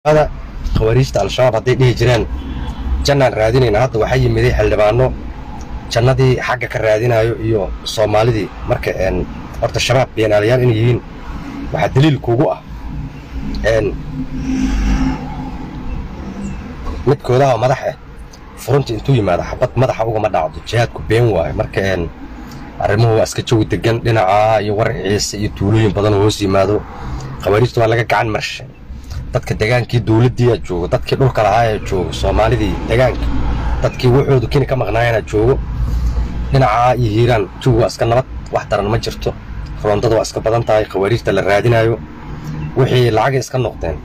khawariijta al-shabaab hadday dhihi jireen jannaan raadinayna hadda waxaa yimiday xildhibaano jannadii xagga ka raadinayo iyo soomaalidii marka horta shabaab beenaalayaal inay yihiin waxaa daliil kugu ah midkoodaha madax ah furunta intuu yimaado xabad madaxa ugama dhacdo jihaadku been waayo marka arrimuhu waa iska jawi degan dhinacaa iyo war ciise iyo tuulooyin badan hoos yimaado khawariijta waa laga gacan marshay dadka degaankii dowladdiiaa joogo dadkii dhulka lahaayaa joogo soomaalidii degaanka dadkii wuxoodu kini ka maqnaayanaa joogo dhinacaa iyo hiiraan jawi waa iska nabad wax daran ma jirto roondada waa iska badan tahay khawariijta la raadinayo wixii lacagay iska noqdeen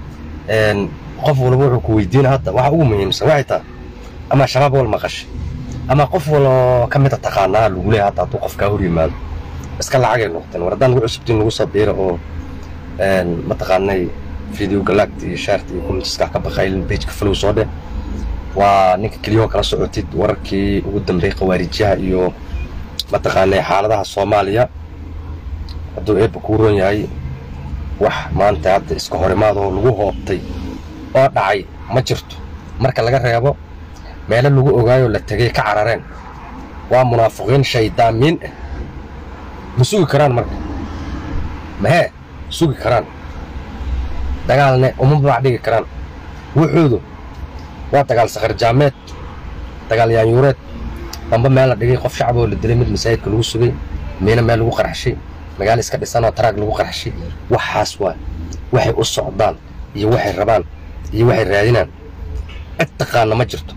qof walba wuxuu ku weydiina hadda waxa ugu muhiimsan waxay tahay ama shabaab wal maqashay ama qof waloo ka mida taqaanaa lagu leeyahay hadda hadduu qofkaa hor yimaado iska lacagay noqdeen war haddaan lagu cusubtiin lagu soo biira oo mataqaanay video galaagta iyo shaarta iyo commentiska ka baqaylin pageka flow soo dheh waa ninka keliyahoo kala socotid wararkii ugu dambeeyey khawaariijyaha iyo mataqaanay xaaladaha soomaaliya hadduu eebba kuu roon yahay wax maanta hadda iska horimaadoo lagu hoobtay oo dhacay ma jirto marka laga reebo meelo lagu ogaayoo la tegay ka carareen waa munaafiqiin shaydaamiin ah ma sugi karaan marka mahee sugi karaan dagaalne uma babac dhigi karaan wuxuudu waa dagaal sakharjaameed dagaal yaanyuureed damba meel la dhigay qof shacaboo la dilay mid masaajidka lagu sugay miina meel lagu qarxashay magaalo iska dhisanoo taraag lagu qarxashay waxaas waa waxay u socdaan iyo waxay rabaan iyo waxay raadinaan cid taqaana ma jirto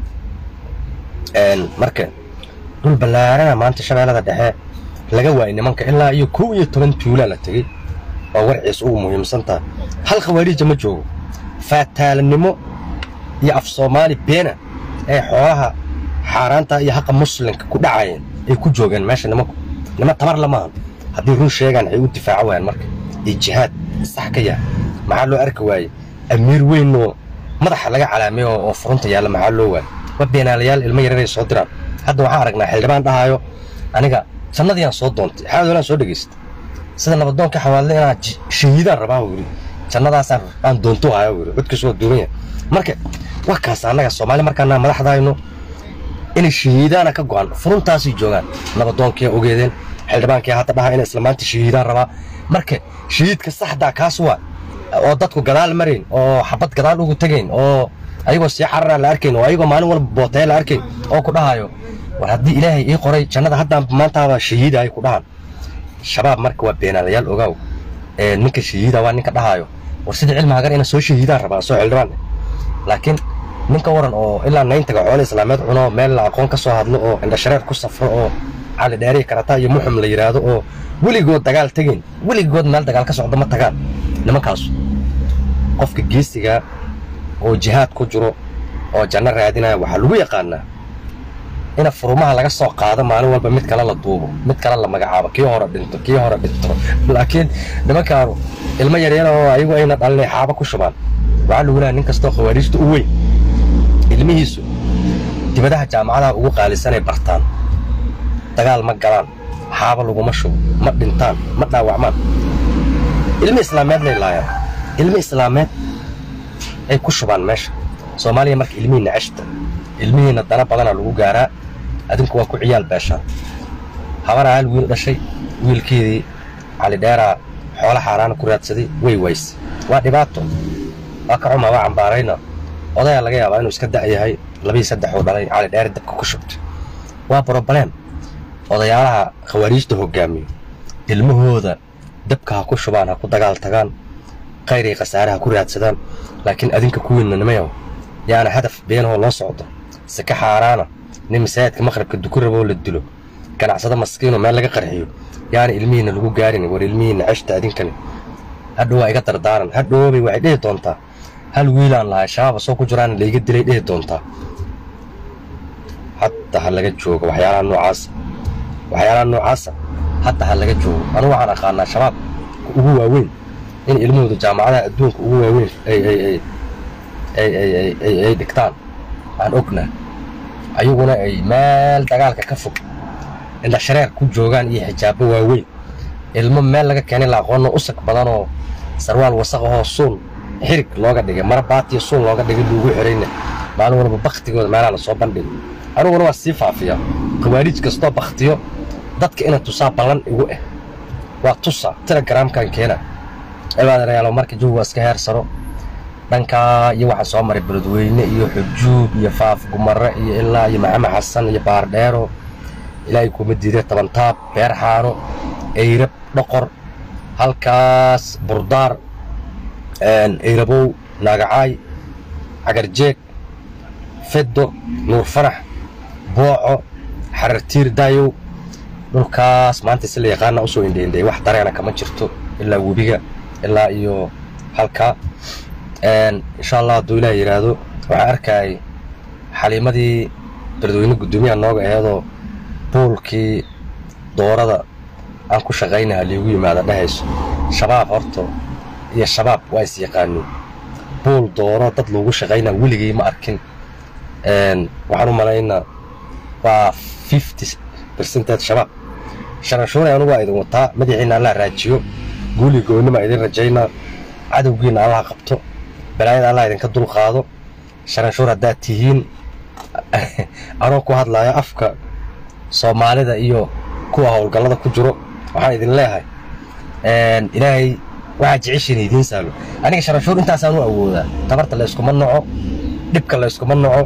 marka dhul ballaarana maanta shabeellada dhexe laga waayay nimanka ilaa iyo kow iyo toban tuulaa la tegey oo warciis ugu muhiimsantaha hal khawaariija ma joogo faataalanimo iyo af soomaali beena ee xoolaha xaaraanta iyo haqa muslimka ku dhacayeen ay ku joogeen meesha nimanku nima tamar lamaahan haddii run sheegaan waxay u difaaco waayaan marka iyo jihaad sax ka yahay maxaa loo arki waaye amiir weynoo madaxa laga calaameeyo oo furunta yaalla maxaa loo waaye waa beenaalayaal ilmo yareeray soo diraan hadda waxaan aragnaa xildhibaan dhahaayo aniga jannadiiyaan soo doontay xaadolaan soo dhegaysta sida nabadoonka xawaadle inaa shahiidaan rabaa uu yidhi jannadaasaan aan doonto haya uu yidhi codkiisu waa duuban yahay marka waa kaas annaga soomaali markaanaa madaxdayno inay shahiidaana ka go'an furuntaasay joogaan nabadoonkii ogeedeen xildhibaankii hadda dhaha inay islamaanta shahiidaan rabaa marka shahiidka saxdaa kaas waa oo dadku gadaal marayn oo xabad gadaal ugu tegayn oo ayagoo sii xararaa la arkayn oo ayagoo maalin walba bootaya la arkayn oo ku dhahayo war haddii ilaahay ii qoray jannada haddaan maantaaba shahiida ay ku dhahan shabaab marka waa beenaalayaal ogaaw ninka shahiida waa ninka dhahaayo war sidii cilmi hagar ina soo shahiidaan rabaa soo xildhibaan laakiin ninka waran oo ilaa nayntaga xoolo islaameed cuno meel la aqoon ka soo hadlo oo indhashareer ku safro oo cali dheeri karata iyo muxum la yidhaahdo oo weligood dagaal tegayn weligood meel dagaal ka socdo ma tagaan nimankaasu qofka geesiga oo jihaad ku jiro oo janno raadinaya waxaa lagu yaqaanaa ina furumaha laga soo qaado maalin walba mid kale la duubo mid kale la magacaabo kii hore dhinto kii hore dhinto laakiin nimankaanu ilmo yaryar oo ayagu ayna dhalinay xaaba ku shubaan waxaa lagu leeyahay nin kastoo khawaariijta u weyn ilmihiisu dibadaha jaamacadaha ugu qaalisanay bartaan dagaal ma galaan xaaba laguma shubo ma dhintaan ma dhaawacmaan ilmi islaameednay laayaan ilmi islaameed ay ku shubaan meesha soomaaliya marka ilmihiinna ceshta ilmihiinna dana badanaa lagu gaaraa adinku waa ku ciyaal beeshaan habanaa hal wiil dhashay wiilkeedii cali dheeraa xoolo xaaraana ku raadsaday way wayse waa dhibaato waa ka xumaa waa cambaarayna odayaa laga yaabaa inuu iska da' yahay labii saddex uu dhalay cali dheere dabka ku shubtay waa broblem odayaalaha khawaariijta hoggaamiyo ilmahooda dabka ha ku shubaan ha ku dagaal tagaan khayray khasaare ha ku raadsadaan laakiin adinka kuwiinna nimayaw yaana hadaf beenahoo loo socdo sika xaaraana nin masaajidka maqribka duku raboo la dilo ganacsado maskiinoo meel laga qarxiyo yaana ilmihiinna lagu gaarin war ilmihiinna ceshta adinkani hadhow waa iga dardaaran hadhoobay waxay dhihi doontaa hal wiilaan lahay shabaaba soo ku jiraana layga dilay dhihi doontaa hadda ha laga joogo waxyaalaha noocaasa waxyaalaha noocaasa hadda ha laga joogo anu waxaan aqaanaa shabaab ugu waaweyn in ilmahooda jaamacadaha adduunka ugu waaweyn ay dhigtaan aan ognaa ayaguna ay meel dagaalka ka fog indhashareer ku joogaan iyo xijaabo waaweyn ilmo meel laga keenay la aqoonno usag badanoo sarwaal wasaqahoo suun xirig looga dhigay mara baatiyo suun looga dhigay lagu xirayna maalin walba baktigooda meelaha lasoo bandhigo aniguna waa sii faafiya khawaariij kastoo baktiyo dadka ina tusaa ballan igu ah waa tusa telegramkan keena cibaadarayaalo marka jawiga iska heersano dhankaa iyo waxaa soo maray beledweyne iyo xujuub iyo faaf gumare iyo ilaa iyo maxamed xasan iyo baardheero ilaahay kuma diiday tabantaab beerxaano eyrab dhoqor halkaas burdaar eyrabow naagacaay cagarjeeg feddo nuur farax booco xarartiir daayow dhulkaas maanta si la yaqaana usoo indheindhay wax dareena kama jirto ilaa webiga ilaa iyo halkaa insha allah hadduu ilaah yidhaahdo waxaan arkayay xaliimadii beledweyne guddoomiyaha nooga aheedoo buulkii doorada aan ku shaqaynaha liigu yimaada dhehayso shabaab horta iyo shabaab waa is yaqaaniin buul dooro dad loogu shaqaynaa weligay ma arkin waxaan u malaynaa waa fifty bercented shabaab sharanshuunay anugu waa idin wataa madaxiina allah raajiyo guuli goonnima idin rajaynaa cadowgiina allah qabto balaayada allah idinka dul qaado sharanshuur haddaad tihiin anoo ku hadlaayo afka soomaalida iyo kuwa howlgallada ku jiro waxaan idin leeyahay ilaahay waxaa jeceshiina idiin saalo aniga sharanshuur intaasaan u awoodaa tabarta layskuma noco dhibka layskuma noco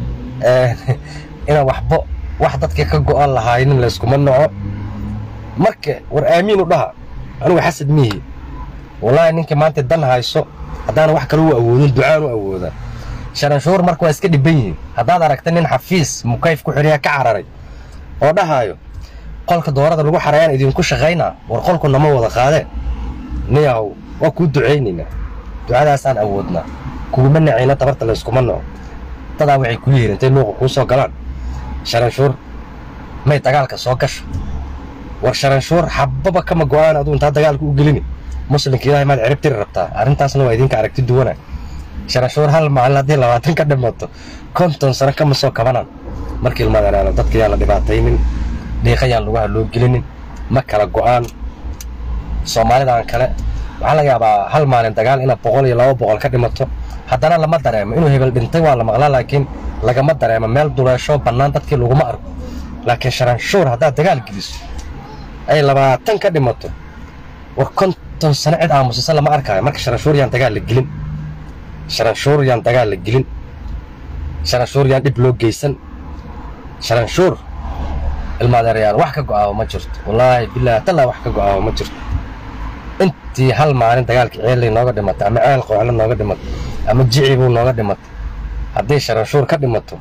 inaan waxbo wax dadka ka go'an lahaynin layskuma noco marka war aamiin u dhaha anigu xasad mihi wallaahi ninkii maanta dan hayso haddaanan wax kale u awoodin ducaan u awoodaa sharanshuur marka waa iska dhibban yihiin haddaad aragta nin xafiis mukayf ku xidhiya ka cararay oo dhahaayo qolka doorada lagu xarayaan idinku shaqaynaa war qolku nama wada qaadeen niyahow waa kuu ducaynaynaa ducadaasaan awoodnaa kuguma nacayna tabarta layskuma naco dadaa waxay kuu yihiin intay nuuqa kuu soo galaan sharanshuur may dagaalka soo gasho war sharanshuur xababa kama go'aan aduu intaa dagaalka u gelini muslimka ilaahay maad cirib tiri rabtaa arrintaasna waa idinka aragti duwana sharanshuur hal maalin haddii labaatan ka dhimato konton sano kama soo kabanaan markii ilmaadanaano dadka yaan la dhibaataynin dhiiqa yaan lugaha loo gelinin ma kala go'aan soomaalidan kale waxaa laga yaabaa hal maalin dagaal inaad boqol iyo laba boqol ka dhimato haddana lama dareemo inuu hebel dhintay waa la maqlaa laakiin lagama dareemo meel duleesho bannaan dadkii laguma arko laakiin sharanshuur haddaad dagaal geliso ay labaatan ka dhimato war konton sano cid aamusisa lama arkaayo marka sharanshuur yaan dagaal la gelin sharanshuur yaan dagaal la gelin sharanshuur yaan dhib loo geysan sharanshuur ilmaadeerayaal wax ka go'aabo ma jirto wallaahi bilaahi tallaa wax ka go'aabo ma jirto intii hal maalin dagaalkii ceellay nooga dhimatay ama ceel qooxle nooga dhimatay ama jicibuu nooga dhimatay haddii sharanshuur ka dhimato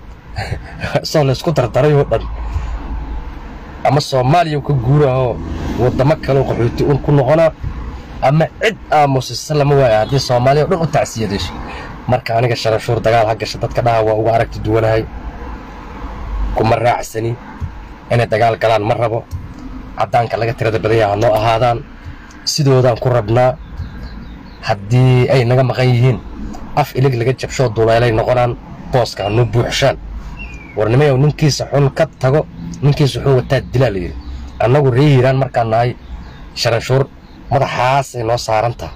soo laysku dardarayoo dhan ama soomaaliya ka guurahoo waddamo kaleo qaxooti un ku noqonaa ama cid aamusisa lama waaya haddii soomaaliya o dhan u tacsiyadesho marka aniga sharanshuur dagaal ha gasha dadka dhaha waa uga aragti duwanahay kuma raacsani inay dagaal galaan ma rabo caddaanka laga tirada badan yaha noo ahaadaan sidoodaan ku rabnaa haddii ay naga maqan yihiin af ilig laga jabshoo duleelay noqonaan booska ha noo buuxshaan warnimayow ninkiisa xun ka tago ninkiisa xun wataa dilaa layidhi annagu ree hiiraan markaan nahay sharanshuur madaxaasay noo saaran taha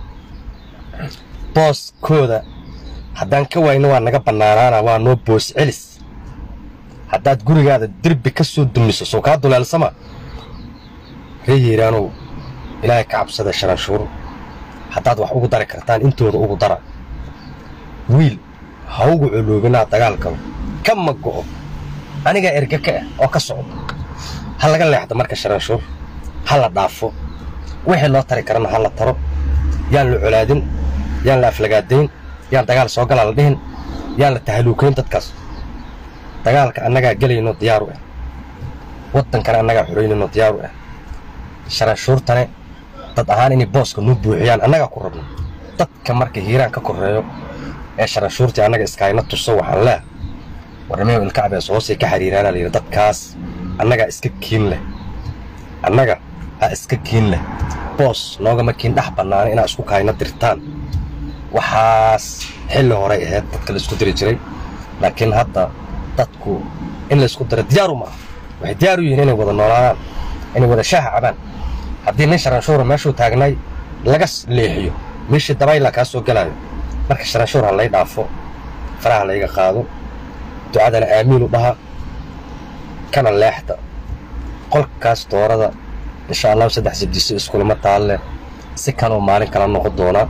booskooda haddaan ka waayno waa naga bannaanaana waa noo boos celis haddaad gurigaada derbi ka soo dumiso soo kaa duleelsama ree hiiraanow ilaahay ka cabsada sharanshuur haddaad wax ugu dari kartaan intooda ugu dara wiil ha ugu coloobinaa dagaalkaba kama go'o anigaa erge ka ah oo ka socdo ha laga leexdo marka sharanshuur ha la dhaafo wixii loo tari karana ha la taro yaan la colaadin yaan la aflagaadayn yaan dagaal soo galaa la dhihin yaan la tahaluukayn dadkaas dagaalka annagaa gelayno diyaaru ah waddankana annagaa xoraynayno diyaaru ah sharanshuurtane dad ahaan inay booska nuu buuxiyaan annagaa ku rabno dadka marka hiiraan ka korreeyo ee sharanshuurtii annaga iskaayna tuso waxaan leeh warnimayo ilkacbees hoosay ka xiriiraana layidhi dadkaas annagaa iska kiin leh annaga ha iska kiin leh boos noogama kiin dhex bannaana inaad isku kaayna dirtaan waxaas xilli horay ahayd dadka la isku diri jiray laakiin hadda dadku in la isku diro diyaaru maaha waxay diyaar u yihiin inay wada noolaadaan inay wada shaaha cabaan haddii nin sharanshuura meeshuu taagnay laga leexiyo meeshii dabayla kaa soo gelaayo marka sharanshuur ha lay dhaafo faraha layga qaado ducadana aamiin u dhaha kana leexda qolkaas doorada insha allahu saddex sabdiso iskulama taalle si kanoo maalin kala noqon doona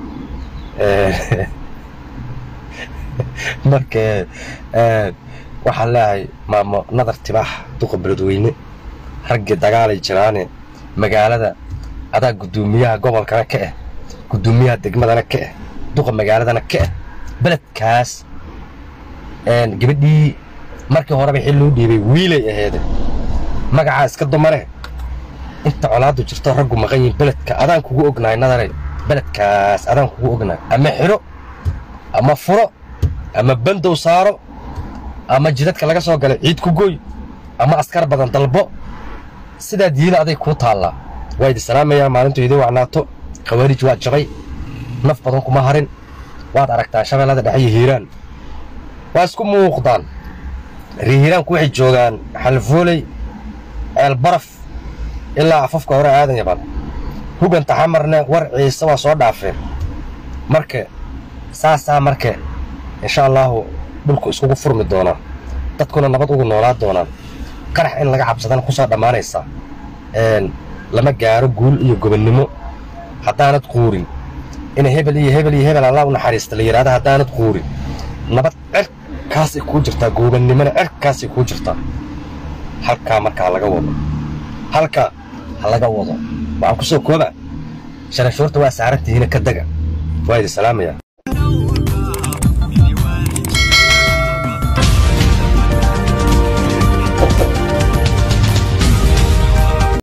marka waxaan leeyahay maamo nadar tibaax duqa beledweyne raggii dagaalay jiraane magaalada adaa guddoomiyaha gobolkana ka ah guddoomiyaha degmadana ka ah duqa magaaladana ka ah beledkaas gabadhii markii horeba xil loo dhiibay wiilay aheede magacaa iska dumane inta colaadu jirto raggu maqan yihin beledka adaan kugu ognahay nadare beledkaas adaan kugu ognahay ama xidho ama furo ama bandow saaro ama jidadka laga soo galay ciid ku goy ama askar badan dalbo sidaad yiila aday kuu taallaa waa idi salaamayaa maalintu idin wacnaato khawaarij waa jabay naf badan kuma harin waad aragtaa shabeellada dhexe iyo hiiraan waa isku muuqdaan ree hiiraanku waxay joogaan xalfooley ceel baraf ilaa afafka hore aadan yaban huganta xamarne war ciise waa soo dhaafeen marka saasaa marka insha allaahu dhulku iskugu furmi doonaa dadkuna nabad ugu noolaa doonaan qarax in laga cabsadana ku soo dhammaanaysaa lama gaaro guul iyo gobonnimo haddaanad quurin ina hebel iyo hebel iyo hebel allah u naxariista la yidhahda haddaanad quurin nabad cerkaasay kuu jirtaa goobannimona cerkaasay kuu jirtaa halkaa marka ha laga wado halka ha laga wado waxaan ku soo kooba sharashuurta waa saarantihiina ka dega waa idi salaamaya